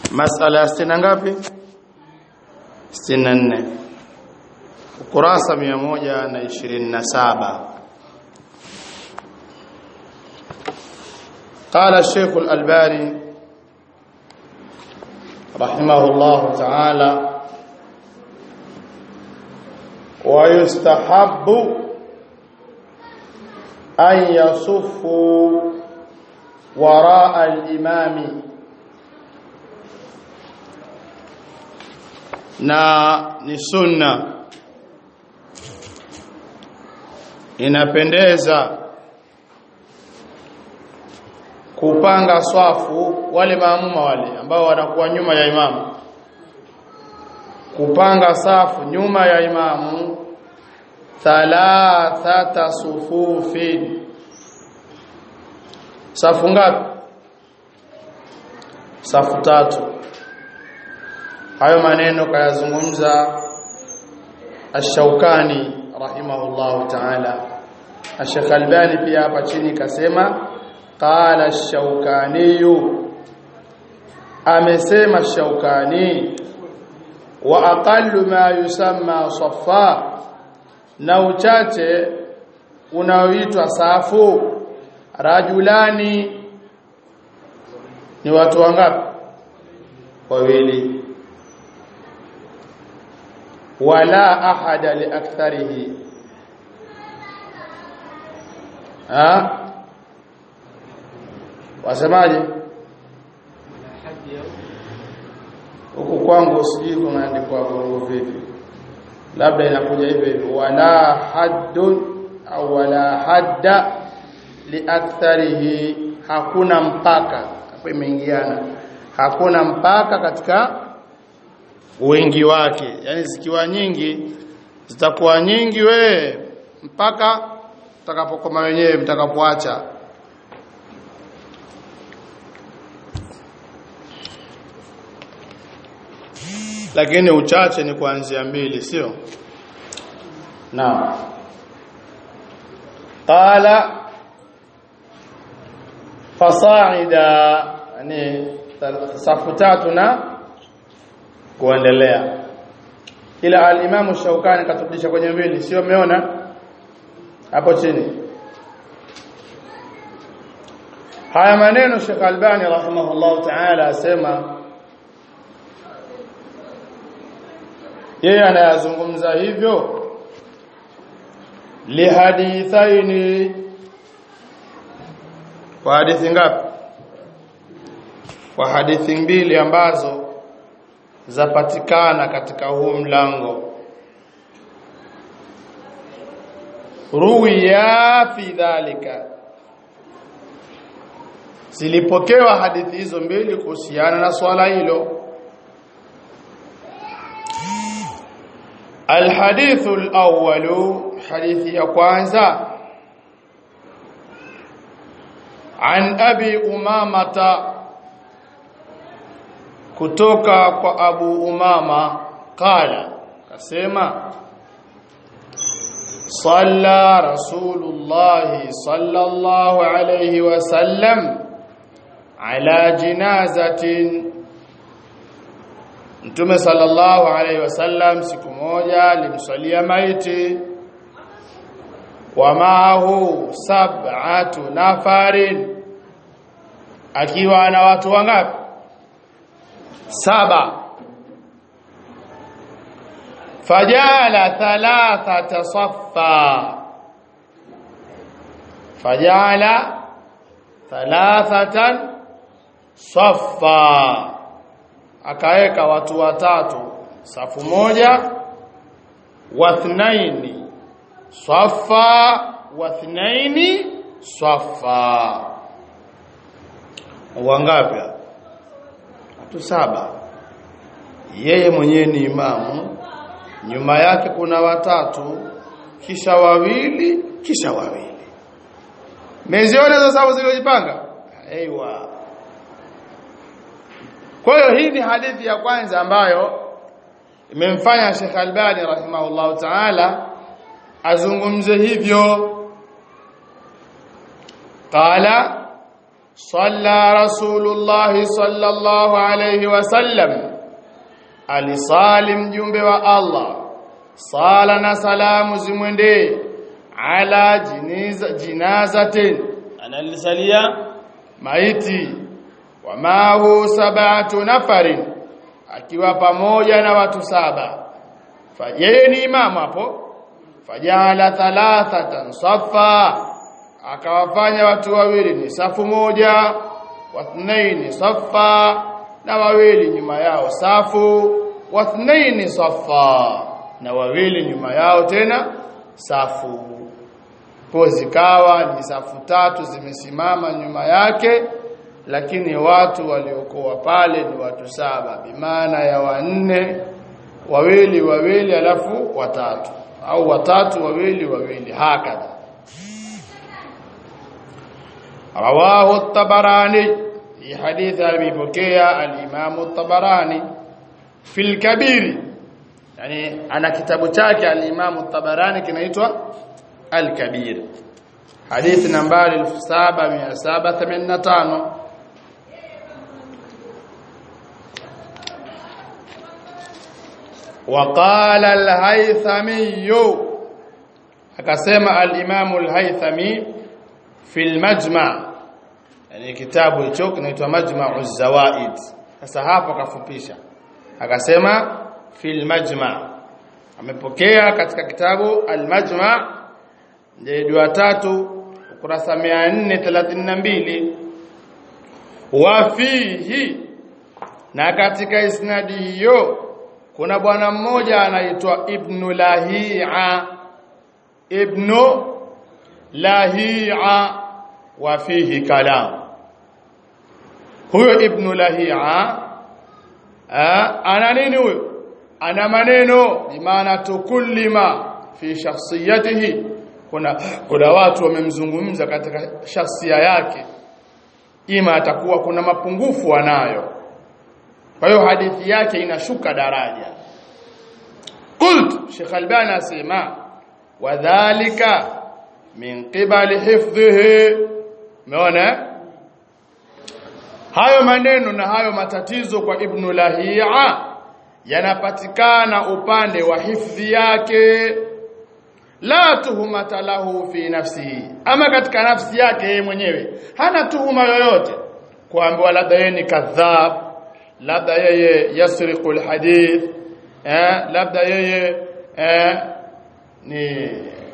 masala ya sitini ngapi 64 ukurasa 127 قال الشيخ الألباني رحمه الله تعالى ويستحب أن يصفوا وراء الإمام na ni sunna inapendeza kupanga swafu wale maamuma wale ambao wanakuwa nyuma ya imamu kupanga safu nyuma ya imamu thalathata sufufin safu ngapi safu tatu hayo maneno kayazungumza Ash-Shawkani rahimahullahu ta'ala Ash-Sheikh Albani pia hapa chini kasema qala Ash-Shawkani amesema Ash-Shawkani wa aqallu ma yusamma saffa na uchache unaoitwa safu rajulani ni watu wangapi wawili wala ahada liaktharihi ha wasemaje huku kwangu sijui kunaandikwa vurugu vipi labda inakuja hivyo hivyo wala haddun au wala hadda liaktharihi hakuna mpaka hapo imeingiana hakuna mpaka katika wingi wake yani zikiwa nyingi zitakuwa nyingi we mpaka mtakapokoma wenyewe mtakapoacha lakini uchache ni kuanzia mbili sio naam qala fasaida yani safu tatu na kuendelea ila al-Imam Shaukani katurudisha kwenye mbili sio umeona hapo chini haya maneno Sheikh Albani rahimahullah ta'ala asema yeye anayazungumza hivyo lihadithaini kwa hadithi ngapi kwa hadithi mbili ambazo zapatikana katika huu mlango ruwiya fi dhalika zilipokewa hadithi hizo mbili kuhusiana na swala hilo الحديث الأول حديث يقوانزا عن أبي أمامة kutoka kwa Abu Umama qala kasema salla rasulullah sallallahu alayhi wasallam ala jinazatin Mtume sallallahu alayhi wasallam siku moja alimswalia maiti wa maahu sab'atu nafarin akiwa na watu wangapi saba fajala thalathata saffa fajala thalathatan saffa akaweka watu watatu safu moja wathnaini saffa wathnaini saffa wangapi watu saba yeye mwenyewe ni imamu nyuma yake kuna watatu kisha wawili kisha wawili meziona hizo sababu zilizojipanga aiywa kwa hiyo hii ni hadithi ya kwanza ambayo imemfanya Sheikh Albani rahimahullahu ta'ala azungumze hivyo qala صلى رسول الله صلى الله عليه وسلم alisalim jumbe wa Allah sala na salamu zimwendee ala jiniza jinazatin analisalia maiti wa mahu sab'atu nafarin akiwa pamoja na watu saba yeye ni imamu hapo fajala thalathatan safa akawafanya watu wawili ni safu moja wathnaini safa na wawili nyuma yao safu wathnaini safa na wawili nyuma yao tena safu kwa zikawa ni safu tatu zimesimama nyuma yake lakini watu waliokuwa pale ni watu saba bimaana ya wanne wawili wawili alafu watatu au watatu wawili wawili hakadha rawahu at-tabarani hii hadithi alipokea al-Imam at-Tabarani fil kabir yani ana kitabu chake al-Imam at-Tabarani kinaitwa al-Kabir hadithi nambari 7785 وقال الهيثمي akasema al-Imam al-Haythami fil Majma' yani kitabu hicho kinaitwa Majma'u Zawaid sasa hapo akafupisha akasema fil Majma' amepokea katika kitabu al-Majma' ndio tatu ukurasa 432 wa fihi na katika isnadi hiyo kuna bwana mmoja anaitwa Ibn Lahia Ibn Lahia wa fihi kalam huyo Ibn Lahia ana nini huyo ana maneno bimaana tukullima fi shakhsiyatihi kuna kuna watu wamemzungumza katika shakhsia yake ima atakuwa kuna mapungufu anayo kwa hiyo hadithi yake inashuka daraja qult Sheikh Albani asema wadhālika min qibali hifdhihi umeona hayo maneno na hayo matatizo kwa Ibn Lahia yanapatikana upande wa hifdhi yake la tuhumata lahu fi nafsihi ama katika nafsi yake yeye mwenyewe hana tuhuma yoyote kuambiwa labda yeye ni kadhab labda yeye yasriqu alhadith eh labda yeye eh ni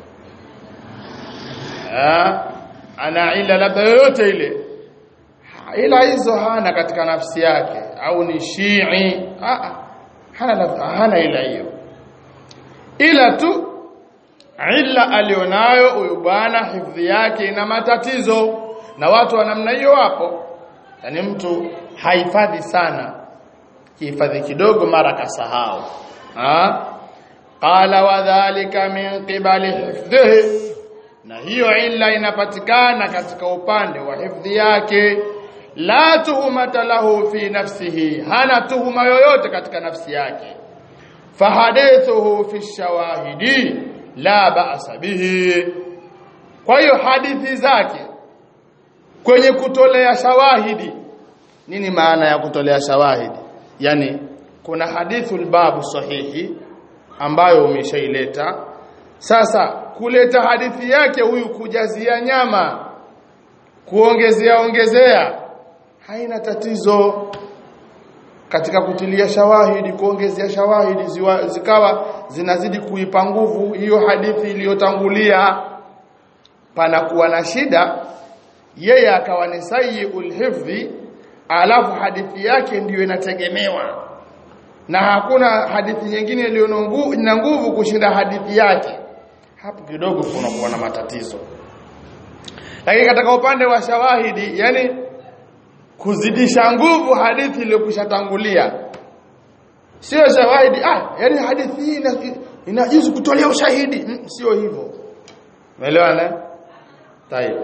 eh ana ila labda yoyote ile ila hizo hana katika nafsi yake au ni shii ah hana hana ila hiyo ila tu illa alionayo huyu bwana hifadhi yake ina matatizo na watu wa namna hiyo wapo yani mtu hahifadhi sana kihifadhi kidogo mara kasahau ah qala wadhālika min qibali hifdhihi na hiyo illa inapatikana katika upande wa hifadhi yake la tuhumata lahu fi nafsihi hana tuhuma yoyote katika nafsi yake fahadithuhu fi shawahidi la ba'sa bihi kwa hiyo hadithi zake kwenye kutolea shawahidi nini maana ya kutolea shawahidi yani kuna hadithul babu sahihi ambayo umeshaileta sasa kuleta hadithi yake huyu kujazia nyama kuongezea ongezea haina tatizo katika kutilia shawahidi kuongezea shawahidi ziwa, zikawa zinazidi kuipa nguvu hiyo hadithi iliyotangulia panakuwa na shida yeye akawa ni sayyul hifdhi alafu hadithi yake ndiyo inategemewa na hakuna hadithi nyingine iliyo na nguvu kushinda hadithi yake hapo kidogo kunakuwa na matatizo lakini katika upande wa shawahidi yani kuzidisha nguvu hadithi iliyokushatangulia sio shawahidi ah yani hadithi hii inajuzu kutolea ushahidi mm, sio hivyo umeelewana tayeb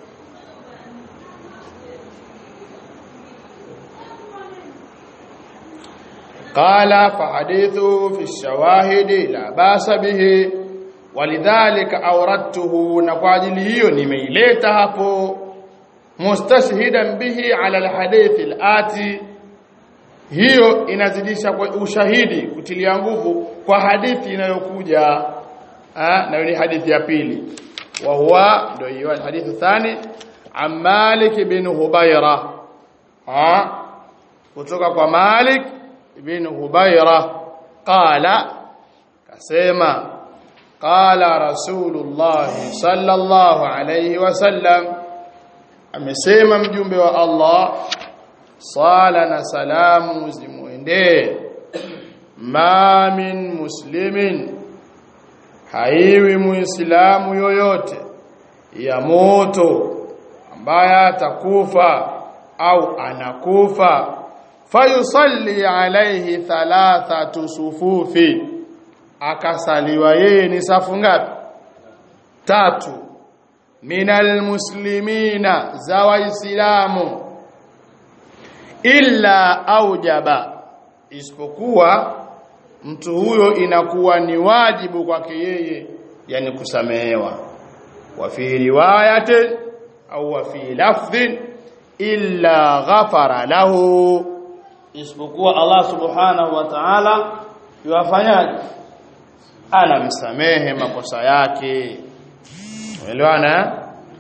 قال فحديثه في الشواهد لا باس به ولذلك اوردته na kwa ajili hiyo nimeileta hapo mustashhidan bihi ala alhadith alati hiyo inazidisha kwa ushahidi kutilia nguvu kwa hadithi inayokuja na ni hadithi ya pili wa huwa ndio hiyo hadithi thani an Malik bin Hubaira ha kutoka kwa Malik bin Hubaira qala kasema qala rasulullah sallallahu alayhi wasallam amesema mjumbe wa Allah sala na salamu zimuendee ma min muslimin haiwi muislamu yoyote ya moto ambaye atakufa au anakufa fayusalli alayhi thalathatu sufufi akasaliwa yeye ni safu ngapi tatu minal muslimina za waislamu illa aujaba isipokuwa mtu huyo inakuwa ni wajibu kwake yeye yani kusamehewa wa fi riwayati au wa fi lafdhin illa ghafara lahu isipokuwa Allah subhanahu wa ta'ala yuwafanyaje anamsamehe makosa yake umeelewana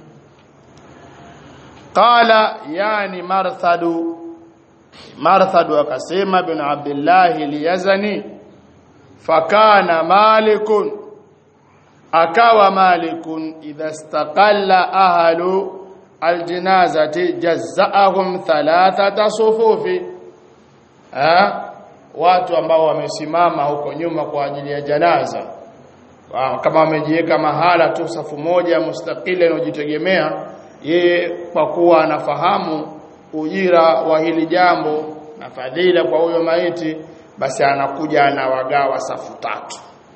qala yani marthadu marthadu akasema bin abdullah liyazani fakana malikun akawa malikun idha istaqalla ahlu aljanazati jazaahum thalathata sufufi ha? watu ambao wamesimama huko nyuma kwa ajili ya janaza kama wamejiweka mahala tu safu moja mustakile inayojitegemea yeye kwa kuwa anafahamu ujira wa hili jambo na fadhila kwa huyo maiti basi anakuja anawagawa safu tatu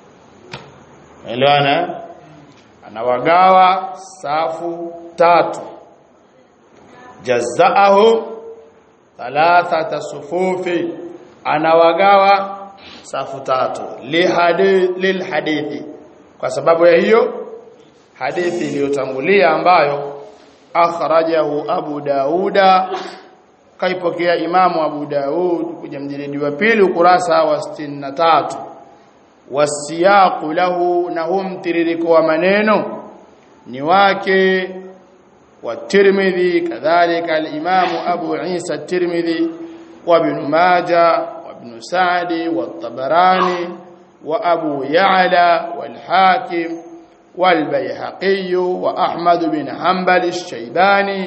elewana anawagawa safu tatu jazaahu thalathata sufufi anawagawa safu tatu lilhadithi kwa sababu ya hiyo hadithi iliyotangulia ambayo akhrajahu Abu Dauda kaipokea Imamu Abu Daud kwenye mjilidi wa pili ukurasa wa 63 wasiyaqu lahu na hum mtiririko wa maneno ni wake wa Tirmidhi kadhalika al-Imam Abu Isa Tirmidhi wa Ibn Majah wa Ibn Sa'di wa Tabarani wa Abu Ya'la wal Hakim والبيهقي وأحمد بن حنبل الشيباني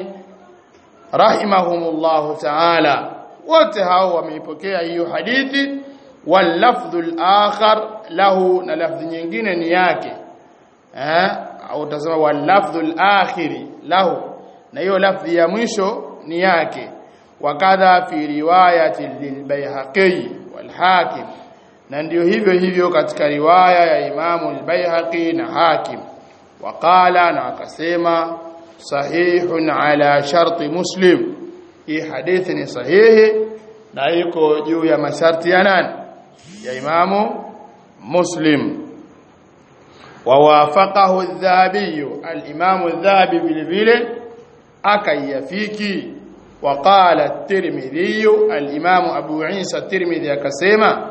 رحمهم الله تعالى وتهاو wameipokea hiyo hadithi واللفظ الآخر له na lafzi nyingine ni yake eh au utasema واللفظ الآخر له na hiyo lafzi ya mwisho ni yake wakadha fi riwayati lilbayhaqi walhakim na ndio hivyo hivyo katika riwaya ya Imamu al-Baihaqi na Hakim waqala na akasema sahihun ala sharti Muslim hii hadithi ni sahihi na iko juu ya masharti ya nani ya Imamu Muslim wawafaqahu adh-Dhahabi al-Imamu adh-Dhahabi vile vile akaiyafiki وقال الترمذي الإمام أبو عيسى الترمذي akasema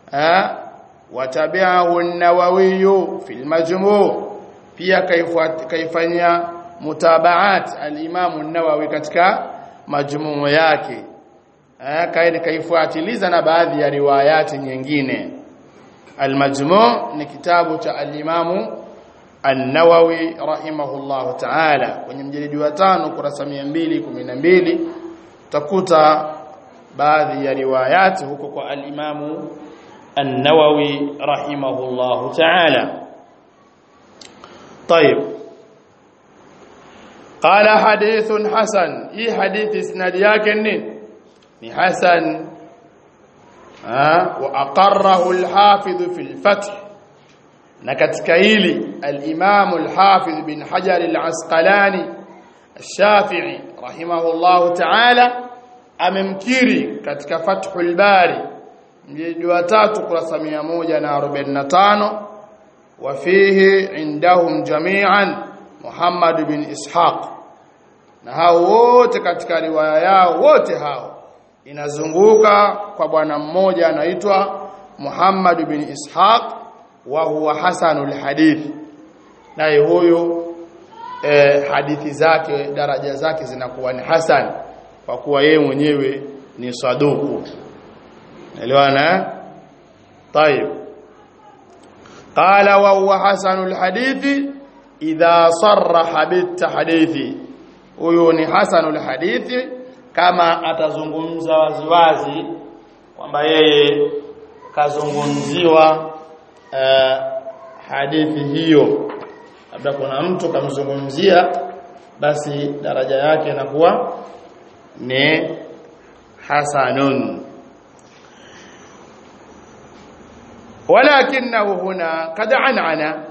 watabi'ahu an-Nawawi fi al-Majmu' pia kaifanya mutabaat al-Imam an-Nawawi katika majmuu yake kaida kaifuatiliza na baadhi ya riwayati nyingine al-Majmu' ni kitabu cha al-Imam an-Nawawi rahimahullah ta'ala kwenye mjilidi wa 5 kurasa 212 takuta baadhi ya riwayati huko kwa al-Imamu النووي رحمه الله تعالى طيب قال حديث حسن اي حديث اسناد yake nini ni hasan wa aqarrahu al-hafiz fi al-fath na katika hili al-imam al-hafiz bin hajar al-asqalani الشافعي رحمه الله تعالى amemkiri katika fathul bari mjiji wa tatu kurasa 145 wa fihi indahum jami'an Muhammad bin Ishaq na hao wote katika riwaya yao wote hao inazunguka kwa bwana mmoja anaitwa Muhammad bin Ishaq wa huwa hasanul hadith naye huyo eh, hadithi zake daraja zake zinakuwa ni hasan kwa kuwa yeye mwenyewe ni saduku elewana طيب قال وهو حسن الحديث إذا صرح بالتحديث huyo ni hasanul hadithi kama atazungumza waziwazi kwamba yeye kazungumziwa uh, hadithi hiyo labda kuna mtu kamzungumzia basi daraja yake inakuwa ni hasanun ولكنه هنا قد عنعنا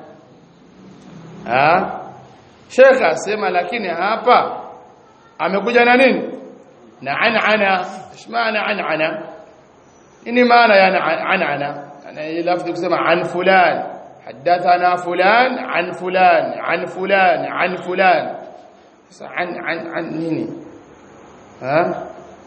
ha Sheikh asema lakini hapa amekuja na nini na anana maana anana nini maana ya anana ana hii lafzi kusema an fulan hadathana fulan an fulan an fulan an fulan sasa an an an nini ha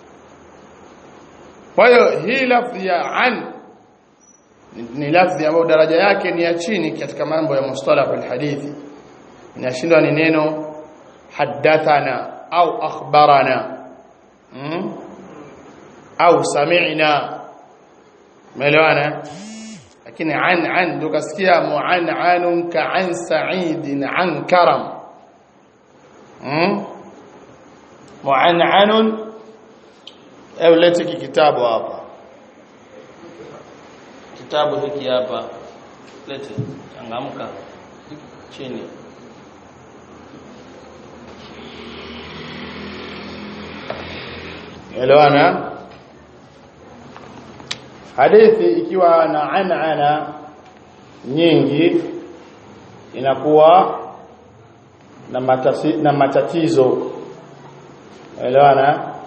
kwa hiyo hii lafzi ya an ni lafzi ambayo daraja yake ni ya chini katika mambo ya mustalahul hadithi inashindwa ni neno hadathana au akhbarana mm? au sami'na umeelewana lakini an an tukasikia mu'an'anun ka'an sa'idin an karam mm? mu'an'anun au lete kitabu hapa kitabu hiki hapa lete changamka chini elewana hadithi ikiwa na anana nyingi inakuwa na, matasi, na matatizo elewana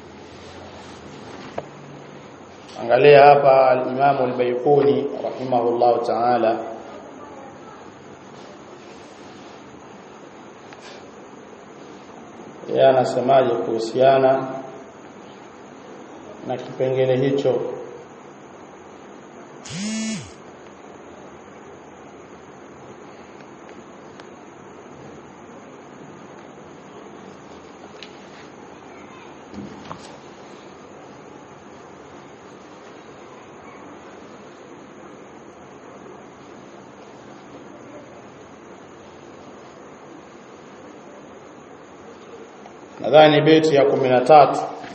angalia hapa al-Imam al-Bayquni rahimahullah ta'ala yeye anasemaje kuhusiana na kipengele hicho nadhani beti ya 13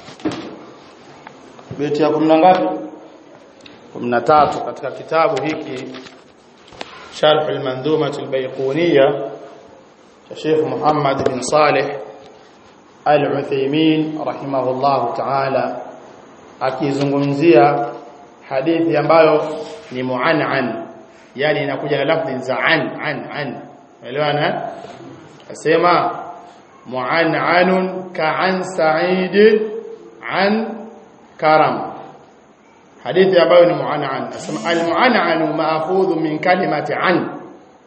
beti ya 10 ngapi 13 katika kitabu hiki sharh al-mandhumah al-bayquniyya cha Sheikh Muhammad bin Saleh Al-Uthaymeen rahimahullah ta'ala akizungumzia hadithi ambayo ni mu'an'an yani inakuja na lafzi za an an an elewana asema mu'an'anun ka'an sa'id an karam hadithi ambayo ni mu'an'an asema al-mu'an'an ma'khudhu min kalimati an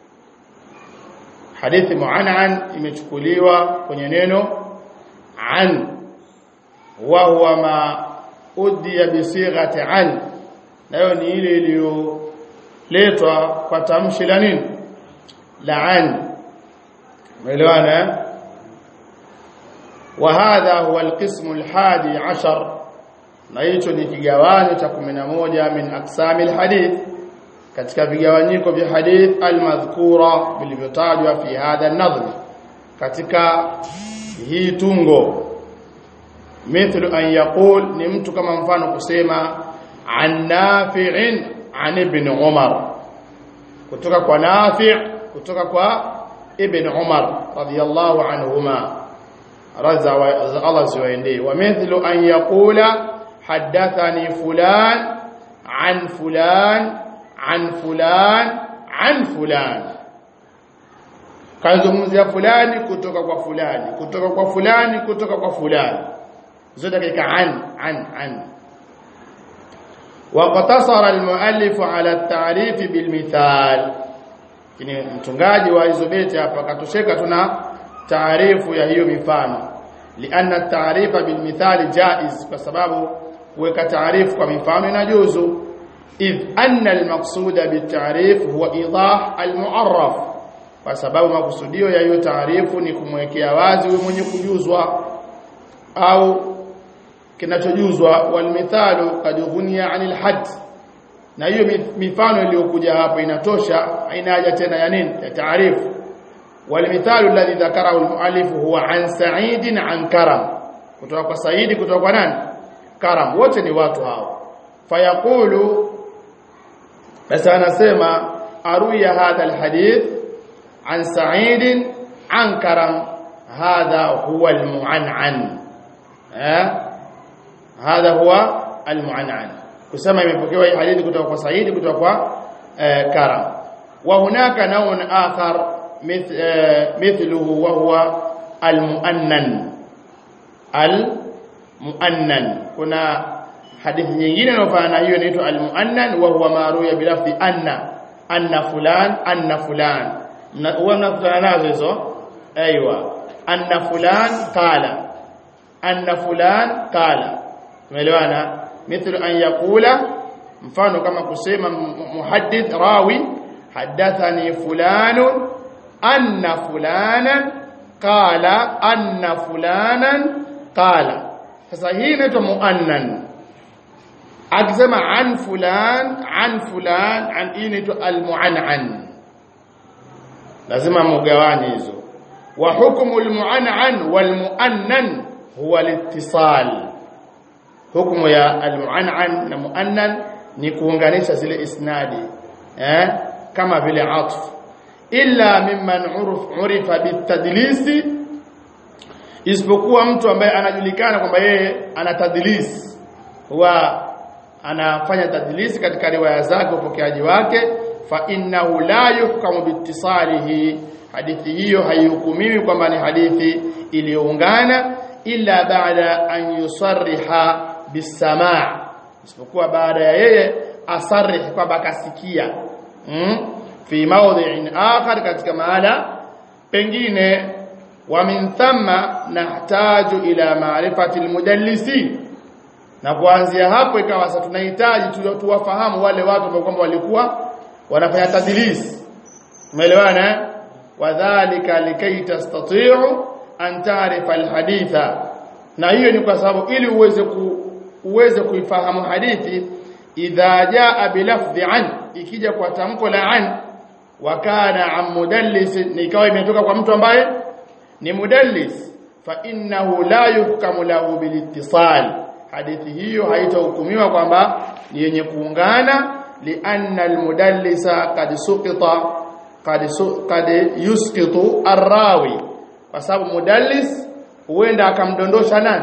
hadithi mu'an'an imechukuliwa kwenye neno an wa huwa ma udiya bi sighati an nayo ni ile iliyoletwa kwa tamshi la nini la an umeelewana وهذا هو القسم الحادي عشر na hicho ni kigawanyo cha 11 min aqsami alhadith katika vigawanyiko vya hadith almadhkura vilivyotajwa fi hadha an-nadhm katika hii tungo mithlu an yaqul ni mtu kama mfano kusema an nafi'in an ibn umar kutoka kwa nafi' kutoka kwa ibn umar radiyallahu anhuma raza wa Allah ziwaendee wa mithlu an yaqula hadathani fulan an fulan an fulan an fulan kazungumzia fulani kutoka kwa fulani kutoka kwa fulani kutoka kwa fulani zote katika an an an وقتصر المؤلف على التعريف بالمثال kini mtungaji wa hizo beti hapa katosheka tuna taarifu ya hiyo mifano lianna at-ta'rifa bil mithali jaiz kwa sababu kuweka taarifu kwa mifano inajuzu idh anna al-maqsuda bit-ta'rif huwa idah al-mu'arraf kwa sababu makusudio ya hiyo taarifu ni kumwekea wazi huyo mwenye kujuzwa au kinachojuzwa wal mithalu qad ghuniya 'anil hadd na hiyo mifano iliyokuja hapo inatosha haina haja tena ya nini ya taarifu wal mithalu alladhi dhakarahu al-muallif huwa an sa'id an karam kutoka kwa saidi kutoka kwa nani karam wote ni watu hao fayaqulu basi anasema aruya hadha al-hadith an sa'id an karam hadha huwa al-mu'an'an eh hadha huwa al-mu'an'an kusema imepokewa hii hadithi kutoka kwa Saidi kutoka kwa eh, Karam wa hunaka naun akhar mith, eh, mithluhu wa huwa al-mu'annan al-mu'annan kuna hadithi nyingine inayofanana hiyo inaitwa al-mu'annan wa huwa maruya bilafzi anna anna fulan anna fulan huwa mnakutana nazo hizo aiywa anna fulan qala anna fulan qala umeelewana mithlu an yaqula mfano kama kusema muhaddith rawi hadathani fulanun anna fulanan qala anna fulanan qala sasa hii inaitwa muannan akisema an fulan an fulan an hii inaitwa almuannan lazima mugawani hizo wa hukmu almuannan walmuannan huwa litisal hukumu ya almuannan na muannan ni kuunganisha zile isnadi eh kama vile atf illa mimman urif urifa bitadlisi isipokuwa mtu ambaye anajulikana kwamba yeye ana tadlis huwa anafanya tadlisi katika riwaya zake upokeaji wake fa innahu la yuhkamu biittisalihi hadithi hiyo haihukumiwi kwamba ni hadithi iliyoungana illa baada an yusarriha bisamaa isipokuwa baada ya yeye asarih kwamba akasikia mm? fi mawdhi'in akhar katika mahala pengine wa min thamma nahtaju ila ma'rifati almudallisin na kuanzia hapo ikawa sasa tunahitaji tuwafahamu wale watu ambao kwamba walikuwa wanafanya tadlis umeelewana wadhālika likay tastati'u an ta'rifa alhaditha na hiyo ni kwa sababu ili uweze ku, uweze kuifahamu hadithi idha jaa bilafdhi an ikija kwa tamko la an wa kana an mudallis ikawa imetoka kwa mtu ambaye ni mudallis fa innahu la yuhkamu lahu bilittisal hadithi hiyo haitahukumiwa kwamba ni yenye kuungana lianna almudallisa qad suqita qad qad yusqitu arrawi kwa sababu mudallis huenda akamdondosha nani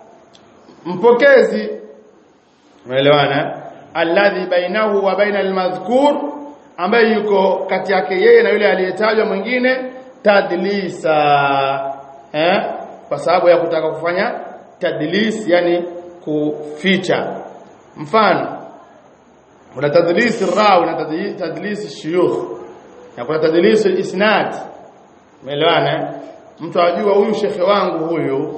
mpokezi umeelewana alladhi bainahu wa baina almadhkur ambaye yuko kati yake yeye na yule aliyetajwa mwingine tadlisa eh kwa sababu ya kutaka kufanya tadlis yani kuficha mfano kuna tadlis rawi na tadlis shuyukh na kuna tadlis isnad umeelewana mtu ajua huyu shekhe wangu huyu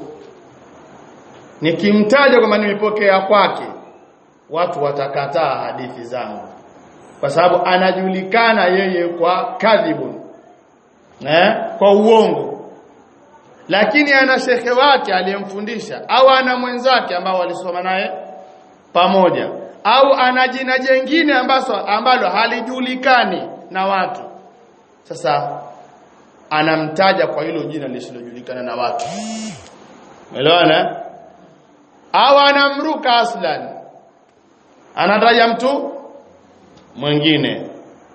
nikimtaja kwamba nimepokea kwake watu watakataa hadithi zangu kwa sababu anajulikana yeye kwa kadhibun eh kwa uongo lakini ana shekhe wake aliyemfundisha au ana mwenzake ambao walisoma naye pamoja au ana jina jengine ambaso ambalo halijulikani na watu sasa anamtaja kwa hilo jina lisilojulikana na watu umeelewana au anamruka aslan anataja mtu mwingine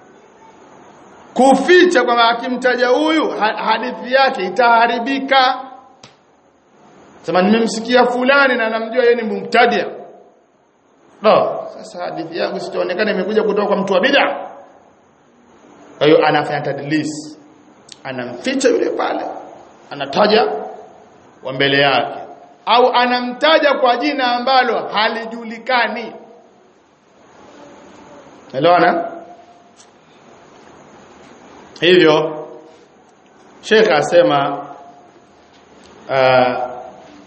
kuficha kwamba akimtaja huyu hadithi yake itaharibika sema nimemsikia fulani na namjua yeye ni mumtadia no sasa hadithi yangu sitaonekana imekuja kutoka kwa mtu wa bid'a kwa hiyo anafanya tadlis anamficha yule pale anataja wa mbele yake au anamtaja kwa jina ambalo halijulikani Elewana? Hivyo Sheikh asema uh,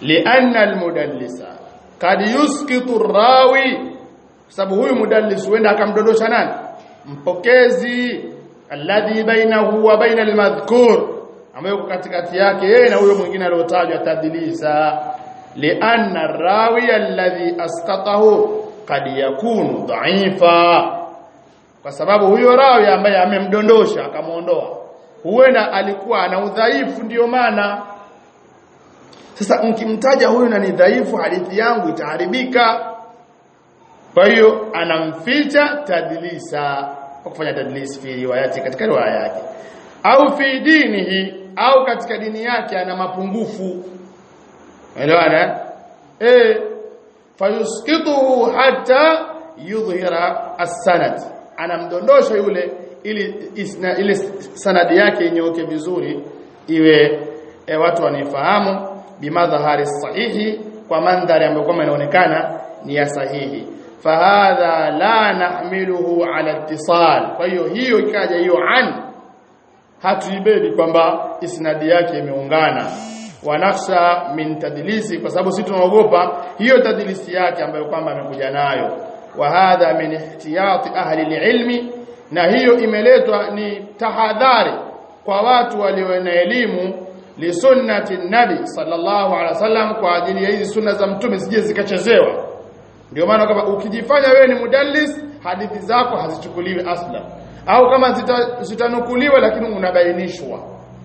lianna almudallisa kad yusqitu rawi sababu huyu mudallis huenda akamdondosha nani mpokezi alladhi bainahu wa baina almadhkur ambaye yuko katikati yake yeye na huyo mwingine aliyotajwa tadlisa lianna rawi alladhi asqatahu kad yakunu dha'ifa kwa sababu huyo rawi ambaye amemdondosha akamuondoa huenda alikuwa ana udhaifu ndiyo maana sasa mkimtaja huyu na ni dhaifu hadithi yangu itaharibika kwa hiyo anamficha tadlisa kwa kufanya tadlis fi riwayati katika riwaya yake au fi dinihi au katika dini yake ana mapungufu elewana eh fayusqituhu hatta yudhhira as-sanad anamdondosha yule ili isna, ile sanadi yake inyooke vizuri iwe e, watu wanifahamu bimadhahari sahihi kwa mandhari ambayo kama inaonekana ni ya sahihi fahadha la nahmiluhu ala ittisal kwa hiyo hiyo ikaja hiyo an hatuibedi kwamba isnadi yake imeungana wanaksha min tadlisi kwa sababu sisi tunaogopa hiyo tadlisi yake ambayo kwamba amekuja nayo wa hadha min ihtiyati ahli ilmi na hiyo imeletwa ni tahadhari kwa watu walio na elimu li sunnati nabi sallallahu alaihi wasallam kwa ajili ya hizi sunna za mtume sije zikachezewa ndio maana kama ukijifanya wewe ni mudallis hadithi zako hazichukuliwi asla au kama zitanukuliwa zita lakini unabainishwa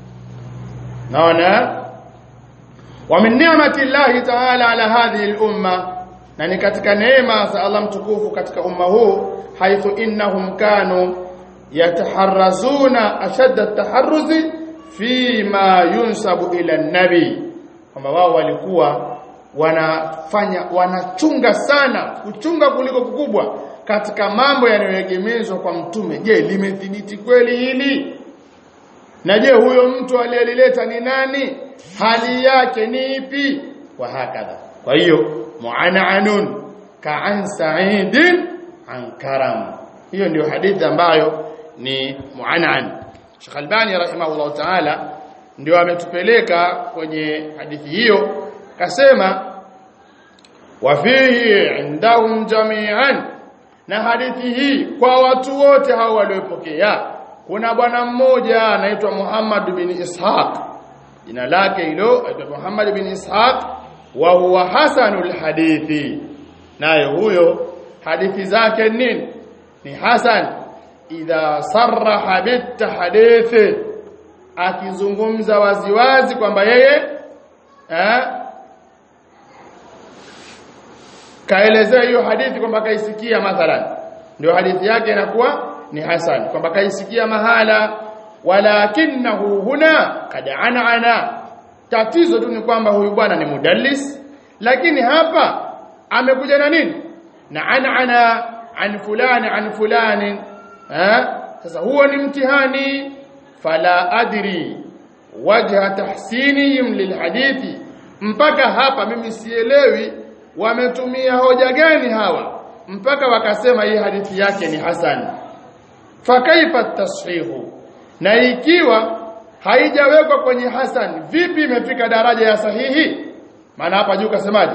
naona wa min ni'mati llahi ta'ala ala hadhihi al-umma na ni katika neema za Allah mtukufu katika umma huu haithu innahum kanu yataharrazuna ashadda at-taharruzi fi ma yunsabu ila an-nabi kwamba wao walikuwa wanafanya wanachunga sana kuchunga kuliko kukubwa katika mambo yanayoegemezwa kwa mtume je limethibiti kweli hili na je huyo mtu aliyelileta ni nani hali yake ni ipi wa hakadha kwa hiyo mu'ananun ka'an sa'idin an karam hiyo ndio hadithi ambayo ni mu'anan Sheikh Albani rahimahullah ta'ala ndio ametupeleka kwenye hadithi hiyo kasema wafihi indahum jami'an na hadithi hii kwa watu wote hao waliopokea kuna bwana mmoja anaitwa Muhammad bin Ishaq jina lake hilo aitwa Muhammad bin Ishaq wa huwa hasanul hadithi naye huyo hadithi zake nini ni hasan idha sarraha bitahdithi akizungumza waziwazi kwamba yeye eh kaelezea hiyo hadithi kwamba kaisikia mathalan ndio hadithi yake inakuwa ni hasan kwamba kaisikia mahala walakinahu huna kad anana tatizo tu ni kwamba huyu bwana ni mudallis lakini hapa amekuja na nini na anana an fulani an fulani eh sasa huo ni mtihani fala adri wajha tahsinihim lilhadithi mpaka hapa mimi sielewi wametumia hoja gani hawa mpaka wakasema hii hadithi yake ni hasan fakaifa tashihu na ikiwa haijawekwa kwenye hasan vipi imefika daraja ya sahihi maana hapa juu kasemaje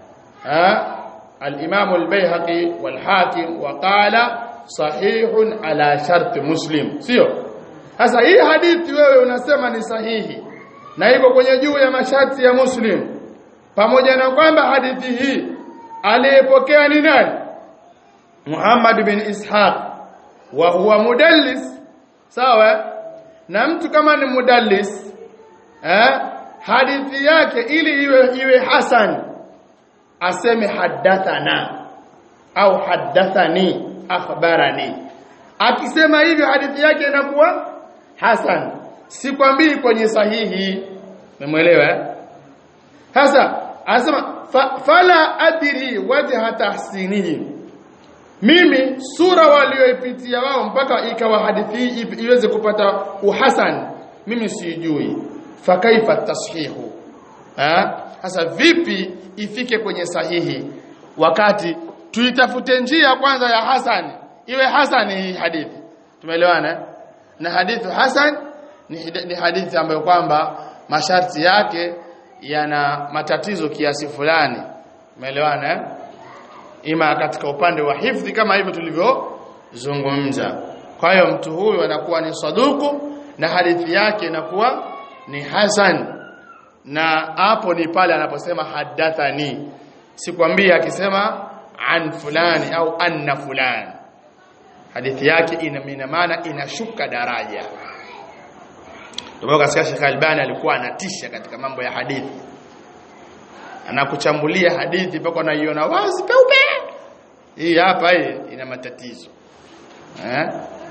al-Imam al-Baihaqi wal-Hakim waqala sahihun ala shart Muslim sio sasa hii hadithi wewe unasema ni sahihi na iko kwenye juu ya masharti ya Muslim pamoja na kwamba hadithi hii aliyepokea ni nani Muhammad bin Ishaq wa huwa mudallis sawa na mtu kama ni mudallis eh hadithi yake ili iwe iwe hasan aseme hadathana au hadathani akhbarani akisema hivyo hadithi yake inakuwa hasan si kwambii kwenye sahihi umeelewa sasa anasema fa, fala adri wajha tahsinihi mimi sura walioipitia wao mpaka ikawa hadithi iweze kupata uhasan mimi sijui fakaifa tashihu sasa vipi ifike kwenye sahihi wakati tuitafute njia kwanza ya hasan iwe hasan hii hadithi tumeelewana na hadithi hasan ni, ni hadithi ambayo kwamba masharti yake yana matatizo kiasi fulani umeelewana eh? ima katika upande wa hifdhi kama hivyo tulivyozungumza kwa hiyo mtu huyu anakuwa ni saduku na hadithi yake inakuwa ni hasan na hapo ni pale anaposema hadathani sikwambia akisema an fulani au anna fulani hadithi yake ina ina maana inashuka daraja ndio katika Sheikh Albani alikuwa anatisha katika mambo ya hadithi anakuchambulia hadithi mpaka unaiona wazi peupe hii hapa hii ina matatizo eh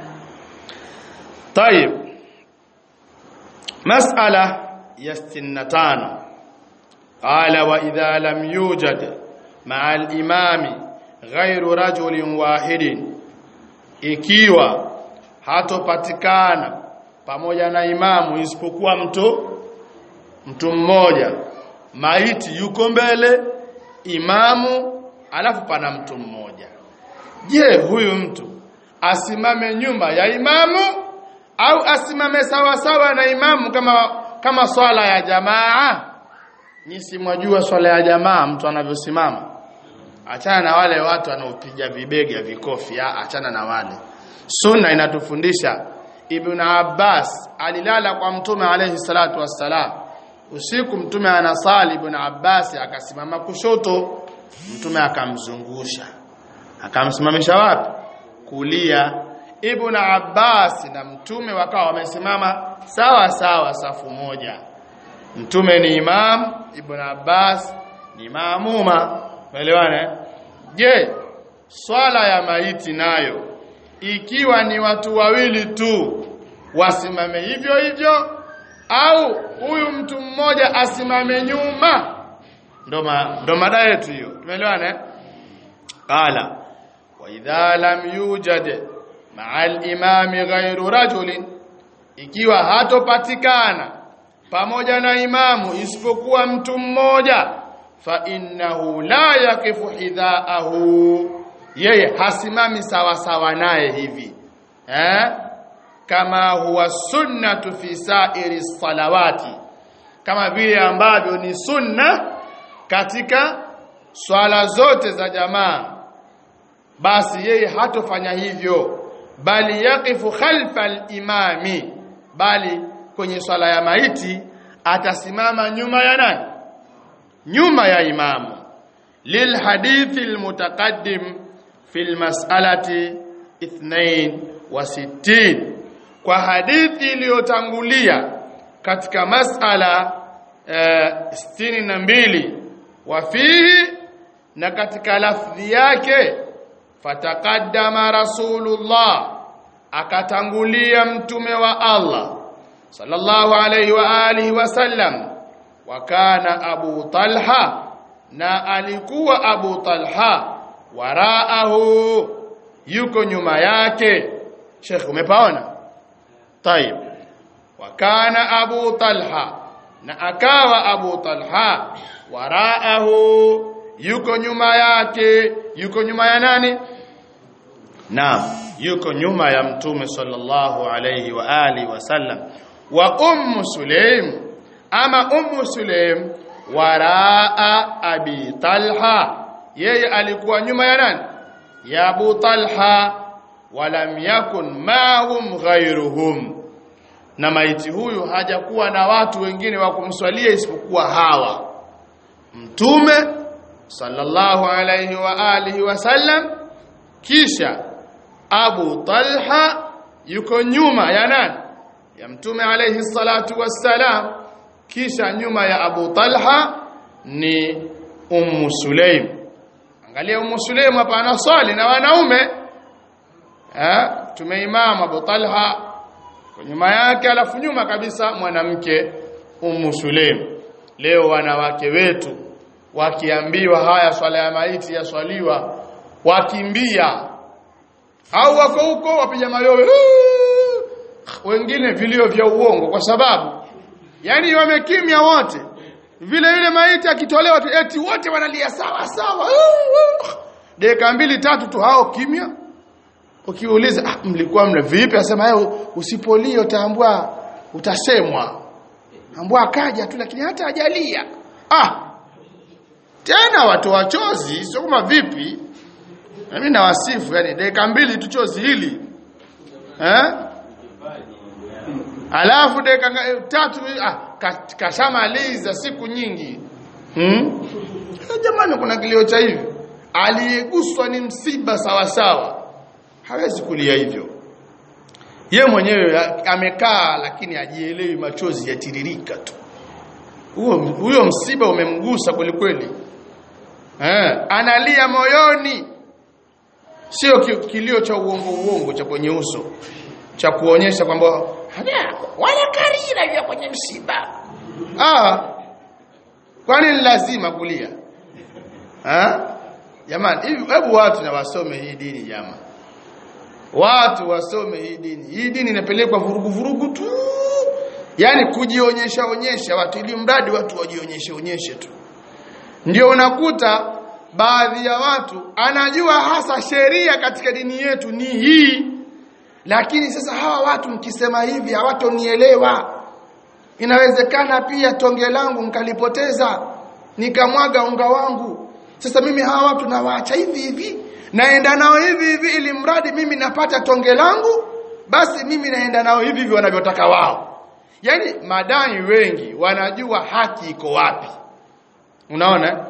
طيب مسألة يستنتان قال وإذا لم يوجد مع الإمام غير رجل واحد ikiwa hatopatikana pamoja na imamu isipokuwa mtu mtu mmoja maiti yuko mbele imamu alafu pana mtu mmoja je huyu mtu asimame nyuma ya imamu au asimame sawa sawa na imamu kama kama swala ya jamaa nyisi mwajua swala ya jamaa mtu anavyosimama achana na wale watu wanaopiga vibega vikofi ya achana na wale sunna inatufundisha ibn abbas alilala kwa mtume alayhi salatu wassalam usiku mtume anasali ibn abbas akasimama kushoto mtume akamzungusha akamsimamisha wapi kulia ibn abbas na mtume wakawa wamesimama sawa sawa safu moja mtume ni imam ibn abbas ni maamuma umeelewana je swala ya maiti nayo ikiwa ni watu wawili tu wasimame hivyo hivyo au huyu mtu mmoja asimame nyuma ndo ndo mada yetu hiyo tumeelewana qala wa idha lam yujad ma'a al-imami ghayru rajulin ikiwa hatopatikana pamoja na imamu isipokuwa mtu mmoja fa innahu la yaqifu hidhaahu yeye hasimami sawa sawa naye hivi eh kama huwa sunnatu fi sa'iri salawati kama vile ambavyo ni sunna katika swala zote za jamaa basi yeye hatofanya hivyo bali yaqifu khalfa al-imami bali kwenye swala ya maiti atasimama nyuma ya nani nyuma ya imamu lil hadithi almutaqaddim fil mas'alati 62 kwa hadithi iliyotangulia katika mas'ala sitini na mbili wafihi na katika lafdhi yake fataqaddama rasulullah akatangulia mtume wa Allah sallallahu alayhi wa alihi wasallam wa kana abu talha na alikuwa abu talha waraahu yuko nyuma yake Sheikh umepaona طيب وكان ابو طلحه na akawa abu talha waraahu yuko nyuma yake yuko nyuma ya nani naam yuko nyuma ya mtume sallallahu alayhi wa alihi wasallam wa ummu sulaim ama ummu sulaim waraa abi talha yeye alikuwa nyuma ya nani ya abu talha walam yakun ma'hum ghayruhum na maiti huyu hajakuwa na watu wengine wa kumswalia isipokuwa hawa mtume sallallahu alayhi wa alihi wasallam kisha Abu Talha yuko nyuma ya nani ya mtume alayhi salatu wassalam kisha nyuma ya Abu Talha ni Ummu Sulaim angalia Ummu Sulaim hapa anaswali na wanaume eh tumeimama Abu Talha kwa nyuma yake alafu nyuma kabisa mwanamke Ummu Sulaim leo wanawake wetu wakiambiwa haya swala ya maiti yaswaliwa wakimbia au wako huko wapiga mayowe wengine vilio vya uongo kwa sababu yani wamekimya wote vile yule maiti akitolewa tu eti wote wanalia sawa sawa dakika mbili tatu tu hao kimya ukiuliza ah, mlikuwa mna vipi asema yeye usipolia utaambua utasemwa ambua akaja tu lakini hata hajalia ah tena watu wachozi sio kama vipi mimi nawasifu yani dakika mbili tu chozi hili eh alafu dakika tatu ah kashamaliza siku nyingi hmm? jamani kuna kilio cha hivi aliyeguswa ni msiba sawa sawa hawezi kulia hivyo ye mwenyewe amekaa lakini ajielewi machozi yatiririka tu huo huyo msiba umemgusa kweli kweli eh analia moyoni sio kilio cha uongo uongo cha kwenye uso cha kuonyesha kwamba wala karira ya kwenye msiba ah kwani ni lazima kulia ah jamani hivi hebu watu na wasome hii dini jamaa watu wasome hii dini hii dini inapelekwa vurugu vurugu tu yani kujionyesha onyesha watu ili mradi watu wajionyeshe onyeshe tu ndio unakuta baadhi ya watu anajua hasa sheria katika dini yetu ni hii lakini sasa hawa watu mkisema hivi hawatonielewa inawezekana pia tonge langu mkalipoteza nikamwaga unga wangu sasa mimi hawa watu nawaacha hivi hivi naenda nao hivi hivi ili mradi mimi napata tonge langu basi mimi naenda nao hivi hivi wanavyotaka wao yani madai wengi wanajua haki iko wapi unaona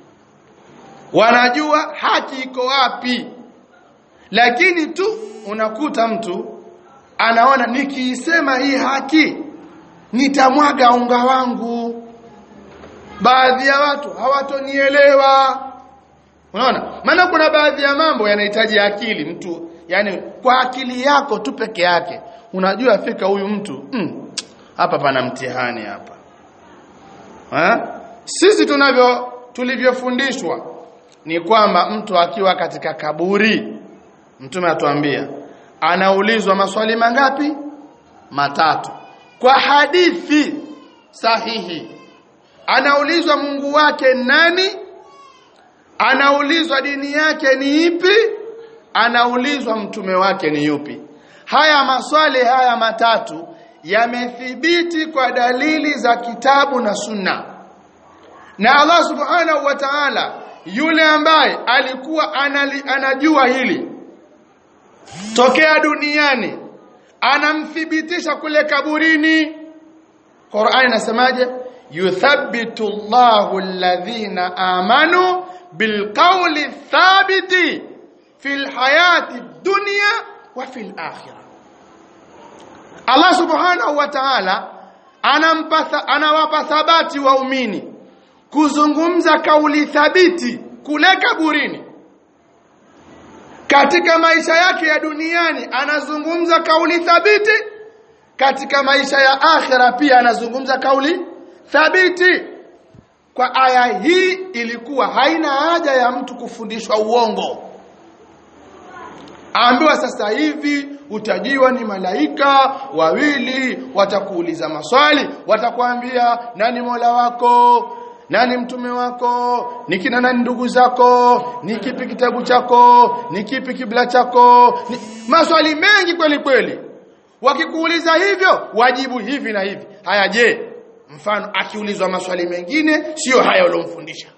wanajua haki iko wapi lakini tu unakuta mtu anaona nikiisema hii haki nitamwaga unga wangu baadhi ya watu hawatonielewa unaona maana kuna baadhi ya mambo yanahitaji akili mtu yani kwa akili yako tu peke yake unajua fika huyu mtu mm, hapa pana mtihani hapa ha? sisi tunavyo tulivyofundishwa ni kwamba mtu akiwa katika kaburi mtume atuambia anaulizwa maswali mangapi matatu kwa hadithi sahihi anaulizwa Mungu wake nani anaulizwa dini yake ni ipi anaulizwa mtume wake ni yupi haya maswali haya matatu yamethibiti kwa dalili za kitabu na sunna na Allah subhanahu wa ta'ala yule ambaye alikuwa anali, anajua hili tokea duniani anamthibitisha kule kaburini Qur'an inasemaje yuthabbitu Allahu alladhina amanu bilqawli thabiti fil hayati dunya wa fil akhirah Allah subhanahu wa ta'ala anampa anawapa thabati waumini kuzungumza kauli thabiti kule kaburini katika maisha yake ya duniani anazungumza kauli thabiti katika maisha ya akhira pia anazungumza kauli thabiti kwa aya hii ilikuwa haina haja ya mtu kufundishwa uongo ambiwa sasa hivi utajiwa ni malaika wawili watakuuliza maswali watakwambia nani mola wako nani mtume wako ni kina nani ndugu zako ni kipi kitabu chako ni kipi kibla chako ni... maswali mengi kweli kweli wakikuuliza hivyo wajibu hivi na hivi haya je mfano akiulizwa maswali mengine sio haya uliomfundisha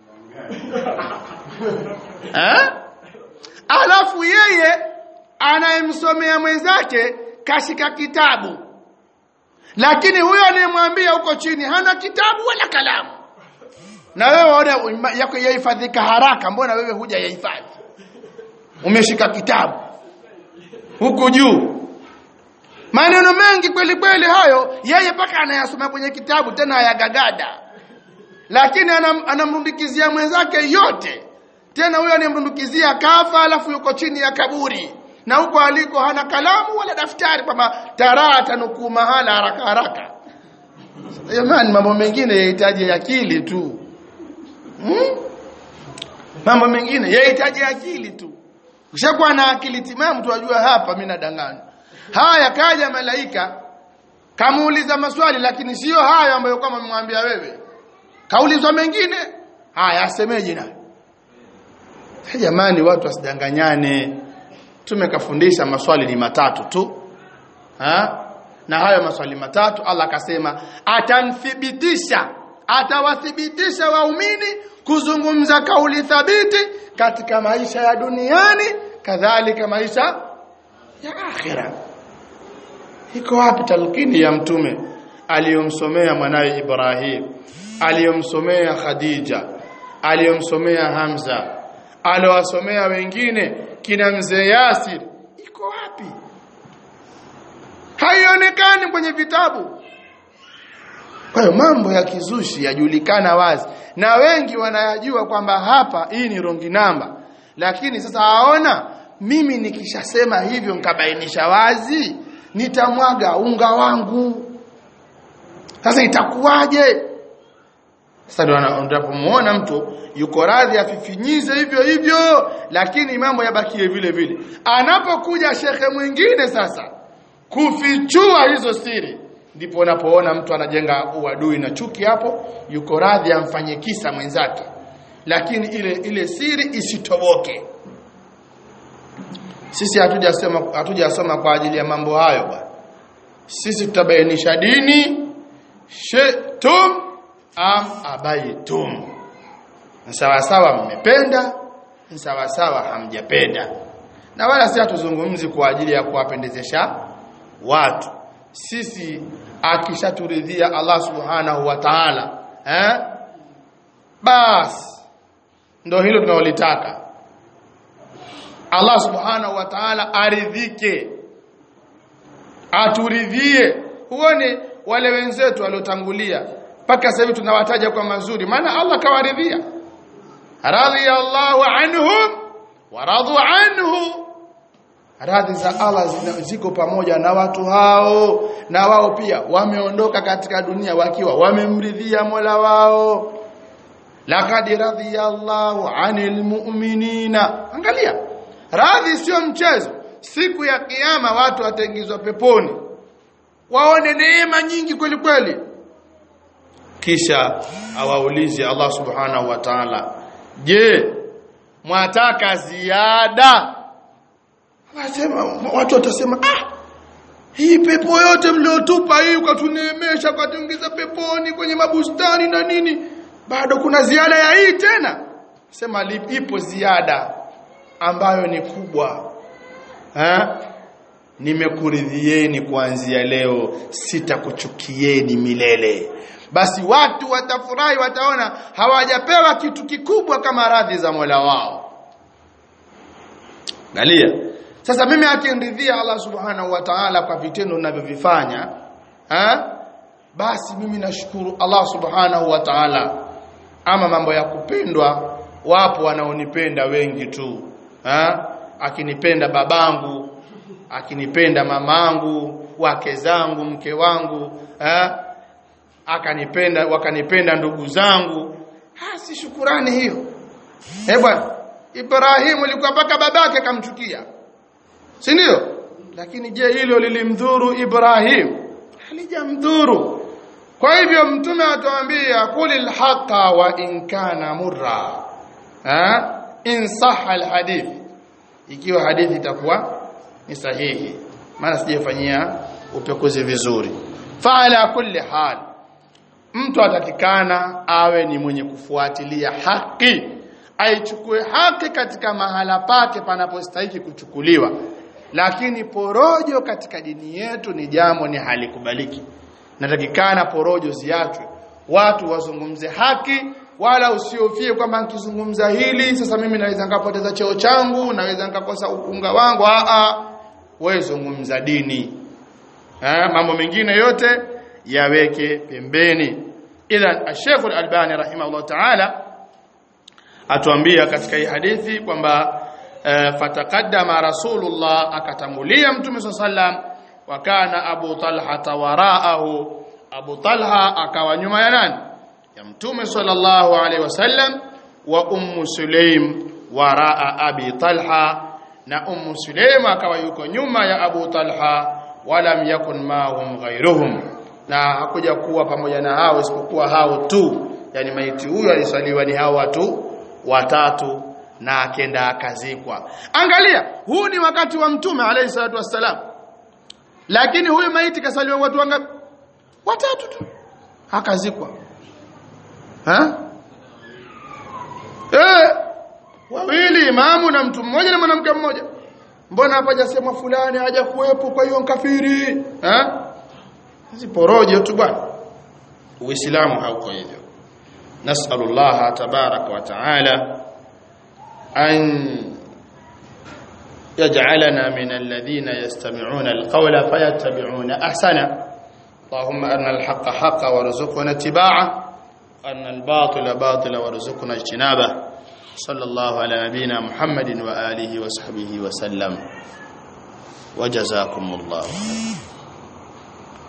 eh alafu yeye anayemsomea mwenzake kashika kitabu lakini huyo anayemwambia huko chini hana kitabu wala kalamu na wewe waona yako yahifadhika haraka mbona wewe huja yahifadhi umeshika kitabu huku juu maneno mengi kweli kweli hayo yeye paka anayasoma kwenye kitabu tena ayagagada lakini anam, anamrundikizia mwenzake yote tena huyo anayemrundikizia kafa alafu yuko chini ya kaburi na huko aliko hana kalamu wala daftari kwamba taraa tanukuu mahala haraka haraka jamani mambo mengine yahitaji akili tu hmm? mambo mengine yahitaji akili tu ushakuwa na akili timamu tuwajua hapa mimi nadanganya haya kaja malaika kamuuliza maswali lakini sio hayo ambayo kama umemwambia wewe kaulizwa mengine haya asemeje nayo jamani watu wasidanganyane tumekafundisha maswali ni matatu tu ha? na hayo maswali matatu Allah akasema atamthibitisha atawathibitisha waumini kuzungumza kauli thabiti katika maisha ya duniani kadhalika maisha ya akhira iko wapi talqini ya mtume aliyomsomea mwanawe Ibrahim aliyomsomea Khadija aliyomsomea Hamza aliowasomea wengine kina mzee Yasir iko wapi haionekani kwenye vitabu kwa hiyo mambo ya kizushi yajulikana wazi na wengi wanayajua kwamba hapa hii ni rongi namba lakini sasa aona mimi nikishasema hivyo nikabainisha wazi nitamwaga unga wangu sasa itakuwaje sasa ndio unapomuona mtu yuko radhi afifinyize hivyo hivyo lakini mambo yabakie vile vile anapokuja shekhe mwingine sasa kufichua hizo siri ndipo unapoona mtu anajenga uadui na chuki hapo yuko radhi amfanye kisa mwenzake lakini ile ile siri isitoboke sisi hatujasema hatujasoma kwa ajili ya mambo hayo bwana sisi tutabainisha dini shetum am abaitum sawa sawa mmependa sawa sawa hamjapenda na wala si hatuzungumzi kwa ajili ya kuwapendezesha watu sisi akishaturidhia Allah subhanahu wa ta'ala eh bas ndo hilo tunalolitaka Allah subhanahu wa ta'ala aridhike aturidhie huone wale wenzetu waliotangulia mpaka sasa hivi tunawataja kwa mazuri maana Allah kawaridhia radhiyallahu anhum wa radu anhu radhi za Allah ziko pamoja na watu hao na wao pia wameondoka katika dunia wakiwa wamemridhia Mola wao laqad radhiyallahu anil mu'minina angalia radhi sio mchezo siku ya kiyama watu wataingizwa peponi waone neema nyingi kweli kweli kisha awaulize Allah subhanahu wa ta'ala je mwataka ziada Anasema watu watasema ah hii pepo yote mliotupa hii ukatuneemesha ukatuingiza peponi kwenye mabustani na nini bado kuna ziada ya hii tena sema ipo ziada ambayo ni kubwa ha? nimekuridhieni kuanzia leo sitakuchukieni milele basi watu watafurahi wataona hawajapewa kitu kikubwa kama radhi za Mola wao Galia sasa mimi akiridhia Allah subhanahu wa ta'ala kwa vitendo ninavyovifanya ha? basi mimi nashukuru Allah subhanahu wa ta'ala ama mambo ya kupendwa wapo wanaonipenda wengi tu ha? akinipenda babangu akinipenda mamangu wake zangu mke wangu ha? akanipenda wakanipenda ndugu zangu ha si shukurani hiyo eh bwana Ibrahimu alikuwa mpaka babake akamchukia si ndio lakini je hilo lilimdhuru Ibrahim halijamdhuru kwa hivyo mtume atuambia kulil haqa wa in kana murra ha in sahha alhadith ikiwa hadithi itakuwa ni sahihi maana sijafanyia upekuzi vizuri fala kulli hal mtu atakikana awe ni mwenye kufuatilia haki aichukue haki katika mahala pake panapostahili kuchukuliwa lakini porojo katika dini yetu ni jambo ni halikubaliki natakikana porojo ziachwe watu wazungumze haki wala usiofie kwamba nikizungumza hili sasa mimi naweza nikapoteza cheo changu naweza nikakosa unga wangu a a wewe zungumza dini ha, mambo mengine yote yaweke pembeni idhan Sheikh Al-Albani rahimahullah ta'ala atuambia katika hii hadithi kwamba uh, fataqaddama rasulullah akatangulia mtume sallam wa kana abu talha waraahu abu talha akawa nyuma ya nani ya mtume sallallahu alaihi wasallam wa ummu sulaim waraa abi talha na ummu sulaim akawa yuko nyuma ya abu talha walam yakun mahum ghairuhum na hakuja kuwa pamoja na hao isipokuwa hao tu yani maiti huyo alisaliwa ni hao watu watatu na akenda akazikwa angalia huu ni wakati wa mtume alayhi salatu wassalam lakini huyu maiti kasaliwa watu wangapi watatu tu akazikwa ha eh wawili imamu na mtu mmoja na mwanamke mmoja mbona hapa hajasema fulani haja kuwepo kwa hiyo kafiri ha hizi porojo tu bwana uislamu hauko hivyo nasallallahu tabaraka wa taala an يجعلنا من الذين يستمعون القول فيتبعون احسنه اللهم ارنا الحق حقا وارزقنا اتباعه وارنا الباطل باطلا وارزقنا اجتنابه صلى الله على نبينا محمد واله وصحبه وسلم وجزاكم الله خيرا